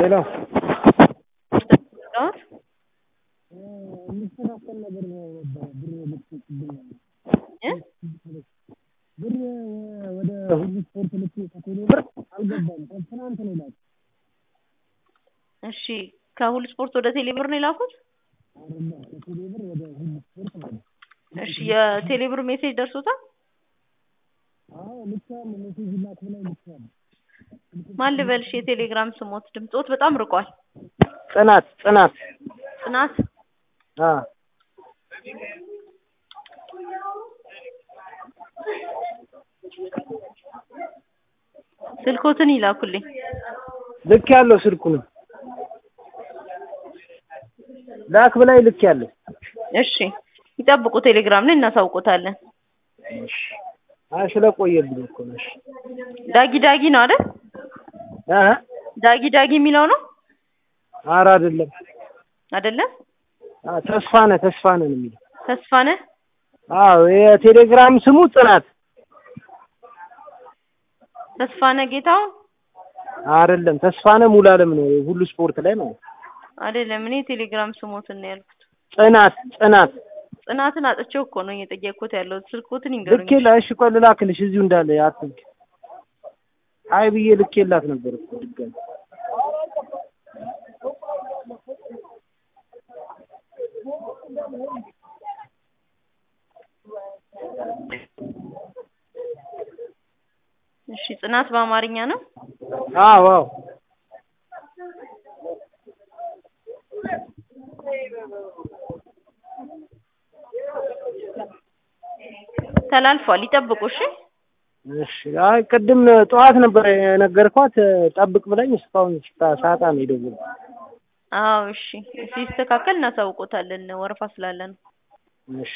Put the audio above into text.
ሄሎ ዳዊት የሚስተካከል ነገር ነበረ ብር ልትሰጥብኝ እ ብር ወደ ሁሉ ስፖርት ልክ ከቴሌ ብር አልገባም ትናንት ነው የላኩት እሺ ከሁሉ ስፖርት ወደ ቴሌ ብር ነው የላኩት አይደለም ከቴሌ ብር ወደ ሁሉ ስፖርት ማለት እሺ የቴሌ ብር ሜሴጅ ደርሶታል አዎ ልኬያለሁ ሜሴጅ ላክ ብላኝ ልኬያለሁ ማን ልበልሽ የቴሌግራም ስሞት ድምፆት በጣም ርቋል ጽናት ጽናት ጽናት አ ስልኮትን ይላኩልኝ ልክ ያለው ስልኩንም ላክ ብላኝ ልክ ያለው እሺ ይጠብቁ ቴሌግራም ላይ እናሳውቆታለን እሺ አይ ስለቆየብኝ እኮ ነው እሺ ዳጊ ዳጊ ነው አይደል እ ዳጊ ዳጊ የሚለው ነው ኧረ አይደለም አይደለም አ ተስፋነህ ተስፋነህ ነው የሚለው ተስፋነህ አዎ የቴሌግራም ስሙ ጽናት ተስፋነህ ጌታው አይደለም ተስፋነህ ሙሉዓለም ነው ሁሉ ስፖርት ላይ ማለት ነው አይደለም እኔ ቴሌግራም ስሞትን ነው ያልኩት ጽናት ጽናት ጽናትን አጥቼው እኮ ነው እየጠየቅኩት ያለው ስልኮትን ይንገሩኝ ልኬላ እሺ ቆይ ልላክልሽ እዚሁ እንዳለ አትንክ አይ ብዬ ልኬላት ነበር እኮ ድጋሚ እሺ ጽናት በአማርኛ ነው አዎ አዎ ተላልፏል ይጠብቁ እሺ እሺ አይ ቅድም ጠዋት ነበር የነገርኳት ጠብቅ ብላኝ እስካሁን ሳጣ ነው የደወልኩት አዎ እሺ ሲስተካከል እናሳውቆታለን ወረፋ ስላለ ነው እሺ